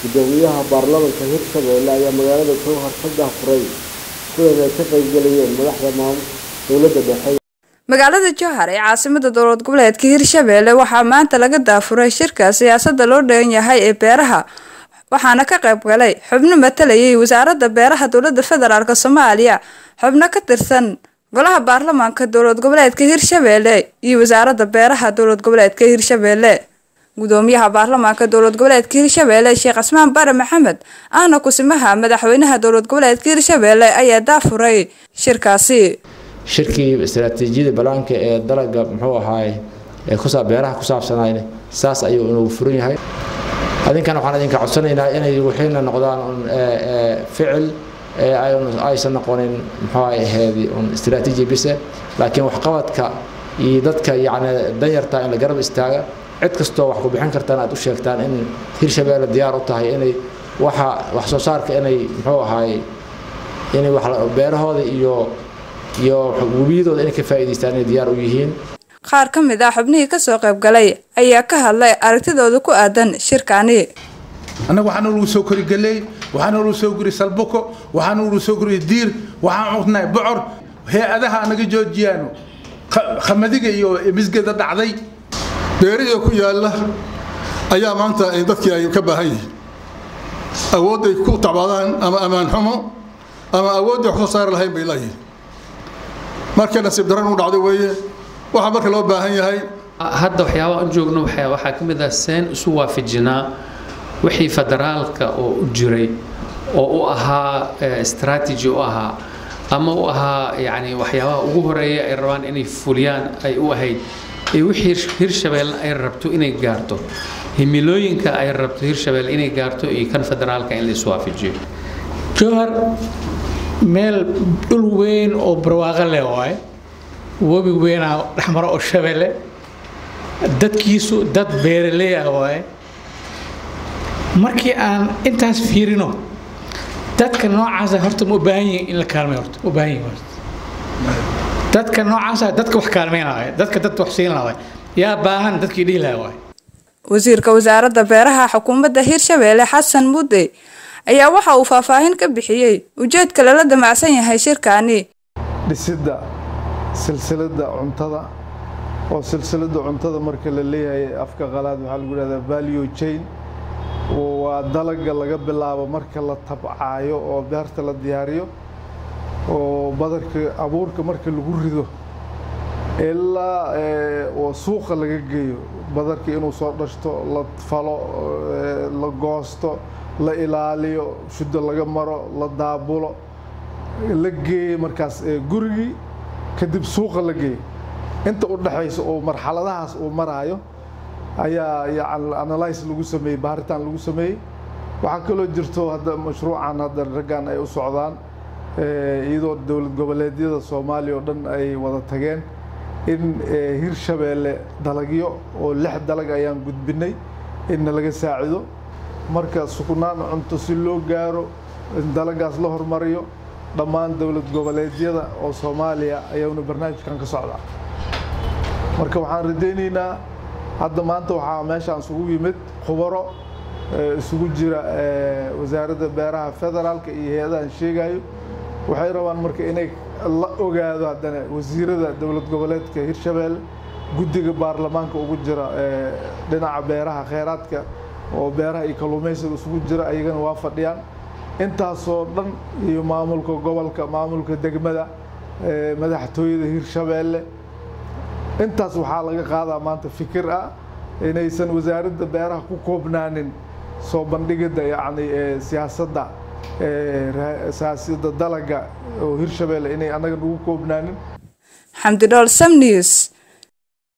gudoomiyaha baarlamaanka hirshabelle ayaa magaalada jowhar ka daafuray kulan ay ka qaybgalayeen madaxda maamul dowladda dhexe magaalada jowhar ee caasimada dowlad goboleedka hirshabelle waxaa maanta laga daafuray shirka siyaasada loo dhegan yahay ee beeraha waxaana ka qayb galay xubno matalayay wasaaradda beeraha dowlada federaalk soomaaliya xubno ka tirsan golaha baarlamaanka dowlad goboleedka hirshabelle iyo wasaaradda beeraha dowlad goboleedka hirshabelle gudoomiyaha baarlamaanka dowlad goboleedka hirshabelle sheekh cismaan bare maxamed ahna kusimaha madaxweynaha dowlad goboleedka hirshabelle ayaa daafuray shirkaasi shirkii istaraatiijiyada balaanka ee dalaga muxuu ahaay ee kusaa beeraha ku saabsanayna saas ayuu inuu furan yahay adinkana waxaan idinka codsanaynaa inay wixiina noqdaan un ficil aysan noqonin muxuu ahayd un istaraatiiji bise laakiin waxqabadka iyo dadka yacni danyarta in la garab istaaga cid kastoo wax ku bixin kartaan aad u sheegtaan in hirshabeelle diyaar u tahay inay waxa wax soo saarka inay muxuu ahaay inay wax beerahooda iyo iyo webiyadooda inay ka faa'iidaystaan inay diyaar u yihiin qaar ka mid ah xubnihii kasoo qayb galay ayaa ka hadlay aragtidooda ku aadan shirkaani annaga waxaana lagu soo kori galey waxaana lagu soo kori salbuko waxaana lagu soo kori diir waxaan cunay bocor hay-adaha anaga joojiyaano khamadiga iyo misgeda dhacday beerihii ku yaalla ayaa maanta dadkii ay ka baahan yihiin awoodday ku tacbaadaan ama ammaan xumo ama awoodday wax soo saari lahayn bay leeyihiin marka nasiib daran u dhacdo weeye waxaa marka loo baahan yahay hadda waxyaabaha u joogno waxaa ka mid ah seen isu waafajinaa wixii federaalka oo u jiray oo u ahaa strategy u ahaa ama u ahaa yani waxyaabaha ugu horeeya ay rabaan inay fuliyaan ay u ahayd iyo wixii hirshabeelle ay rabto inay gaarto himilooyinka ay rabto hirshabeelle inay gaarto iyo kan federaalka in la iswaafajiyo jowhar meel dhul weyn oo barwaaqo leh waaye webi weynaa dhexmaro oo shabeelle dadkiisu dad beeraley ah waaye markii aan intaas fiirino dadka noocaasa horta ma u baahan yihin in la kaalmay horta u baahan yihin horta dadka noocaasa dadka wax kaalmeynaya dadka dadka wax siin lahay yaa baahan dadkii dhihi lahaa waaye wasiirka wasaaradda beeraha xukuumadda hirshabelle xasan mudde ayaa waxa uu faahfaahin ka bixiyey ujeedka lala damacsan yahay shirkaani dhisidda silsiladda cuntada oo silsiladda cuntada marka la leeyahay afka qalaad waxaa lagu yidhahdaa value chain waa dalaga laga bilaabo marka la tabcaayo oo beerta la diyaariyo oo badarka abuurka marka lagu rido ilaa oo suuqa laga geeyo badarka inuu soo dhashto la falo la goosto la ilaaliyo shuddo laga maro la daabulo la geeyo markaas gurigii kadib suuqa la geeyo inta u dhexaysa oo marxaladahaas uu maraayo ayaa yani analyse lagu sameeyey baaritaan lagu sameeyey waxaa kaloo jirto hadda mashruucan hadda raggan ay u socdaan iyadoo dowlad goboleedyada soomaaliya oo dhan ay wada tageen in hirshabeelle dalagyo oo lix dalag ayaan gudbinay inna laga saacido marka sugnaan cunto si loo gaaro in dalagaas la hormariyo dhammaan dowlad goboleedyada oo soomaaliya ayauna barnaamijkan ka socdaa marka waxaan rajaynaynaa hadda maanta waxaa meeshaan isugu yimid khubaro isugu jira wasaaradda beeraha federaalka iyo hay-adahan sheegayo waxay rabaan marka inay la ogaado haddana wasiirada dowlad goboleedka hirshabeelle guddiga baarlamaanka ugu jira dhinaca beeraha kheyraadka oo beeraha iyo kalluumaysiga isugu jira ayagana waa fadhiyaan intaasoo dhan iyo maamulka gobolka maamulka degmada madaxtooyada hirshabeelle intaas waxaa laga qaadaa maanta fikir ah inaysan wasaaradda beeraha ku koobnaanin soo bandhigidda yacni siyaasadda siyaasadda dalaga oo hirshabeelle inay annaga nagu koobnaanin xamdi dhool sam news